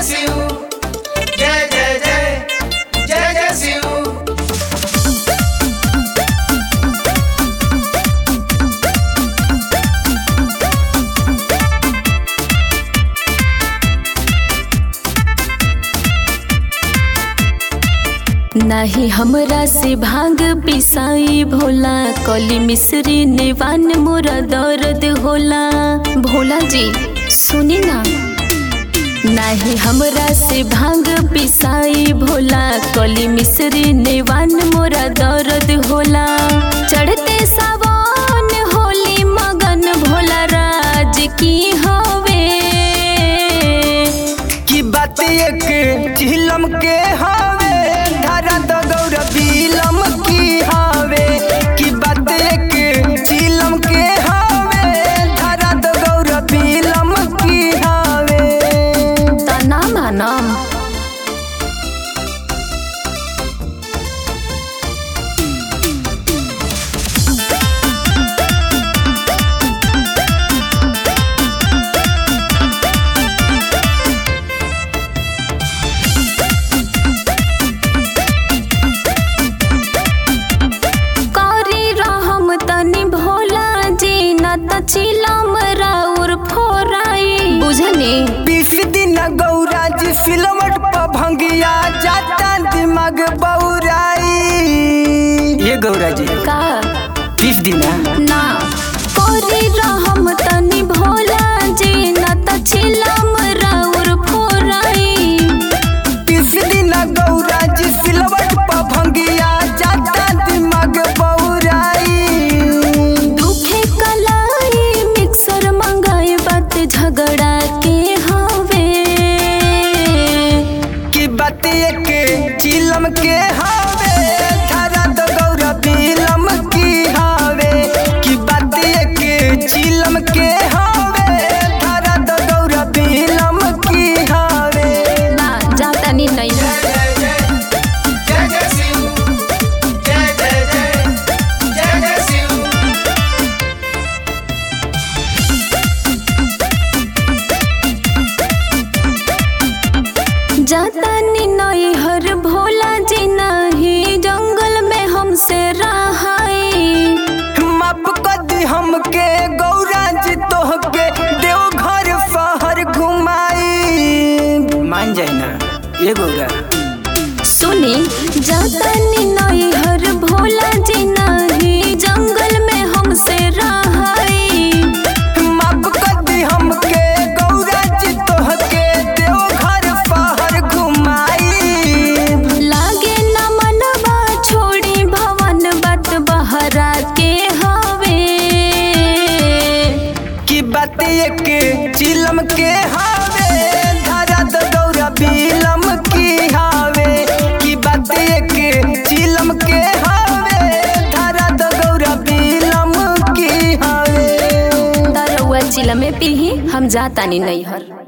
शिव जय जय जय जय जय शिव नाही हमरा से भांग पिसाई भोला कली मिश्री नेवान मोरा दर्द होला भोला जी सुनी ना नाही हमरा से भांग पिसाई भोला कली मिश्री नेवान मोरा दर्द होला चढ़ते सावन होली मगन भोला राज की हवे की बात एक झिलम के हवे धारा तो गौर बिलम की हवे की बात एक झिलम के हवे धारा तो गौर बिलम की हवे तना मानम करी रहम तनी भोला जी न त चिलम राउर फोराई बुझनी बीस दिन गौरा जी फिल्मट पर भंगिया जाता दिमाग बौराई ये गौरा जी का बीस दिन ना करी रहम तनी भोला जी न त चिलम राउर फोराई बीस दिन गौरा जी सिलवट पर भंगिया जाता दिमाग बौराई दुखे कलाई मिक्सर मंगाए बात झगड़ा के हवे की बात एक चिलम के हवे धारा तो गौरा बिलम की हवे की बात एक चिलम के हवे धारा तो गौरा बिलम की हवे ना जाता नी नहीं जय जय जय जय जय शिव जय जय जय जय जय शिव जाता नी नहीं हर भोला जी नहीं जंगल में हमसे रहाई माफ कर दी हमके गौरा जी तोहके देव घर शहर घुमाई मान जाए ना ये गौरा सुनी जाता नी नहीं हर भोला जी नहीं जंगल में हमसे रहाई माफ कर दी हमके गौरा जी तोहके देव घर शहर घुमाई लागे न मनवा छोड़ी भवन बात बहरा के हवे की बात एक चिलम के हावे धारा तो गौरा बिलम की हावे की बात एक चिलम के हावे धारा तो गौरा बिलम की हावे तरौआ चिलमे पीही हम जाता नी नहीं हर